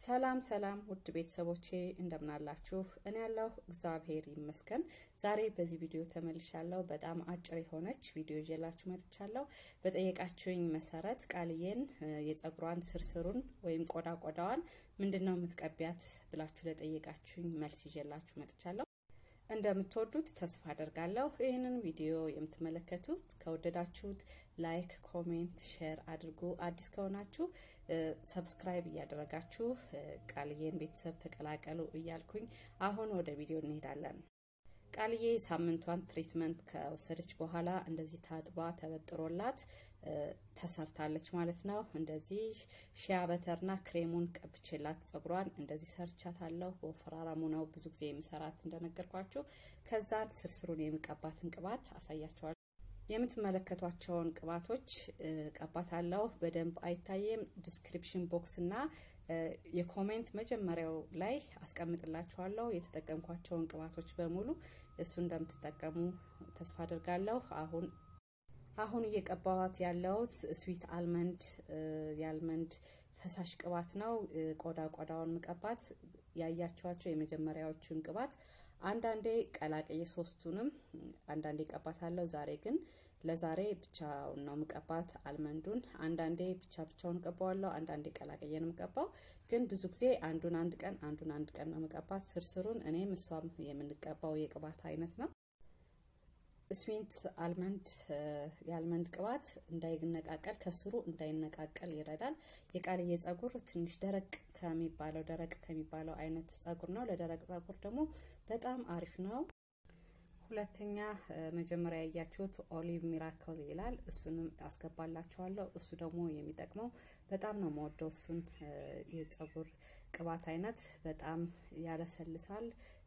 ሰላም ሰላም ውድ ቤተሰቦቼ እንደምናላችሁ፣ እኔ ያለሁ እግዚአብሔር ይመስገን። ዛሬ በዚህ ቪዲዮ ተመልሻለሁ። በጣም አጭር የሆነች ቪዲዮ ይዤላችሁ መጥቻለሁ። በጠየቃችሁኝ መሰረት ቃልዬን የጸጉሯን ስርስሩን ወይም ቆዳ ቆዳዋን ምንድን ነው የምትቀቢያት ብላችሁ ለጠየቃችሁኝ መልስ ይዤላችሁ መጥቻለሁ። እንደምትወዱት ተስፋ አደርጋለሁ። ይህንን ቪዲዮ የምትመለከቱት ከወደዳችሁት ላይክ፣ ኮሜንት፣ ሼር አድርጉ። አዲስ ከሆናችሁ ሰብስክራይብ እያደረጋችሁ ቃልዬን ቤተሰብ ተቀላቀሉ እያልኩኝ አሁን ወደ ቪዲዮ እንሄዳለን። ቃልዬ ሳምንቷን ትሪትመንት ከወሰደች በኋላ እንደዚህ ታጥባ ተበጥሮላት ተሰርታለች ማለት ነው። እንደዚህ ሺያ በተርና ክሬሙን ቀብቼላት ጸጉሯን እንደዚህ ሰርቻታለሁ። ወፈራረሙ ነው ብዙ ጊዜ የምሰራት እንደነገርኳችሁ። ከዛን ስርስሩን የሚቀባትን ቅባት አሳያቸዋለሁ። የምትመለከቷቸውን ቅባቶች ቀባታለሁ። በደንብ አይታየም። ዲስክሪፕሽን ቦክስ እና የኮሜንት መጀመሪያው ላይ አስቀምጥላችኋለሁ የተጠቀምኳቸውን ቅባቶች በሙሉ እሱ እንደምትጠቀሙ ተስፋ አድርጋለሁ። አሁን አሁን እየቀባዋት ያለውት ስዊት አልመንድ የአልመንድ ፈሳሽ ቅባት ነው። ቆዳ ቆዳውን ምቀባት ያያቸዋቸው የመጀመሪያዎቹን ቅባት አንዳንዴ ቀላቅዬ ሶስቱንም አንዳንዴ ቀባታለሁ። ዛሬ ግን ለዛሬ ብቻውን ነው ምቀባት አልመንዱን። አንዳንዴ ብቻ ብቻውን ቀባዋለሁ፣ አንዳንዴ ቀላቅዬ ነው ምቀባው። ግን ብዙ ጊዜ አንዱን አንድ ቀን አንዱን አንድ ቀን ነው ምቀባት ስርስሩን። እኔም እሷም የምንቀባው የቅባት አይነት ነው። ስዊንት አልመንድ የአልመንድ ቅባት እንዳይነቃቀል ከስሩ እንዳይነቃቀል ይረዳል። የቃልዬ ጸጉር ትንሽ ደረቅ ከሚባለው ደረቅ ከሚባለው አይነት ጸጉር ነው። ለደረቅ ጸጉር ደግሞ በጣም አሪፍ ነው። ሁለተኛ መጀመሪያ ያያችሁት ኦሊቭ ሚራክል ይላል። እሱንም አስገባላችኋለሁ። እሱ ደግሞ የሚጠቅመው በጣም ነው መወደው። እሱን የጸጉር ቅባት አይነት በጣም ያለሰልሳል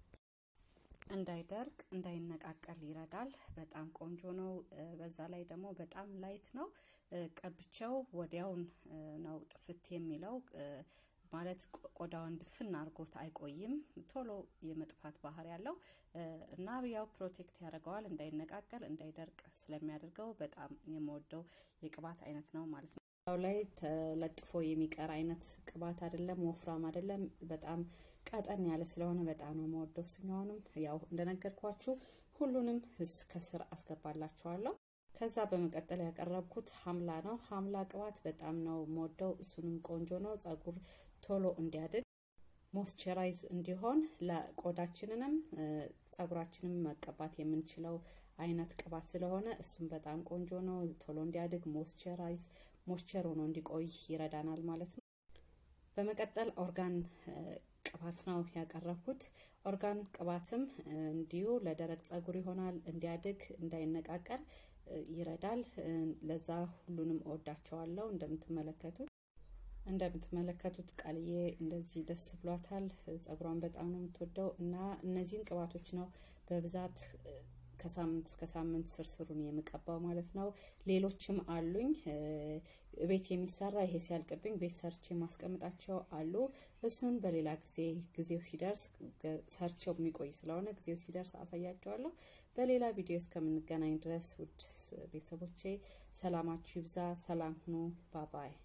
እንዳይደርቅ እንዳይነቃቀል ይረዳል። በጣም ቆንጆ ነው። በዛ ላይ ደግሞ በጣም ላይት ነው። ቀብቸው ወዲያውን ነው ጥፍት የሚለው ማለት ቆዳውን ድፍን አድርጎት አይቆይም። ቶሎ የመጥፋት ባህሪ ያለው እና ያው ፕሮቴክት ያደርገዋል እንዳይነቃቀል እንዳይደርቅ ስለሚያደርገው በጣም የምወደው የቅባት አይነት ነው ማለት ነው። ው ላይ ተለጥፎ የሚቀር አይነት ቅባት አይደለም፣ ወፍራም አይደለም። በጣም ቀጠን ያለ ስለሆነ በጣም ነው የምወደው። እሱኛውንም ያው እንደነገርኳችሁ ሁሉንም ከስር አስገባላችኋለሁ። ከዛ በመቀጠል ያቀረብኩት ሀምላ ነው። ሀምላ ቅባት በጣም ነው የምወደው። እሱንም ቆንጆ ነው። ጸጉር ቶሎ እንዲያድግ ሞስቸራይዝ እንዲሆን ለቆዳችንንም ጸጉራችንም መቀባት የምንችለው አይነት ቅባት ስለሆነ እሱም በጣም ቆንጆ ነው። ቶሎ እንዲያድግ ሞስቸራይዝ ሞስቸር ሆኖ እንዲቆይ ይረዳናል ማለት ነው። በመቀጠል ኦርጋን ቅባት ነው ያቀረብኩት። ኦርጋን ቅባትም እንዲሁ ለደረቅ ጸጉር ይሆናል፣ እንዲያድግ እንዳይነቃቀል ይረዳል። ለዛ ሁሉንም እወዳቸዋለሁ። እንደምትመለከቱት እንደምትመለከቱት ቃልዬ እንደዚህ ደስ ብሏታል። ጸጉሯን በጣም ነው የምትወደው እና እነዚህን ቅባቶች ነው በብዛት ከሳምንት እስከ ሳምንት ስርስሩን የምቀባው ማለት ነው። ሌሎችም አሉኝ ቤት የሚሰራ ይሄ ሲያልቅብኝ ቤት ሰርቼ ማስቀምጣቸው አሉ። እሱን በሌላ ጊዜ ጊዜው ሲደርስ ሰርቸው የሚቆይ ስለሆነ ጊዜው ሲደርስ አሳያቸዋለሁ። በሌላ ቪዲዮ እስከምንገናኝ ድረስ ውድ ቤተሰቦቼ ሰላማችሁ ይብዛ። ሰላም ሁኑ። ባባይ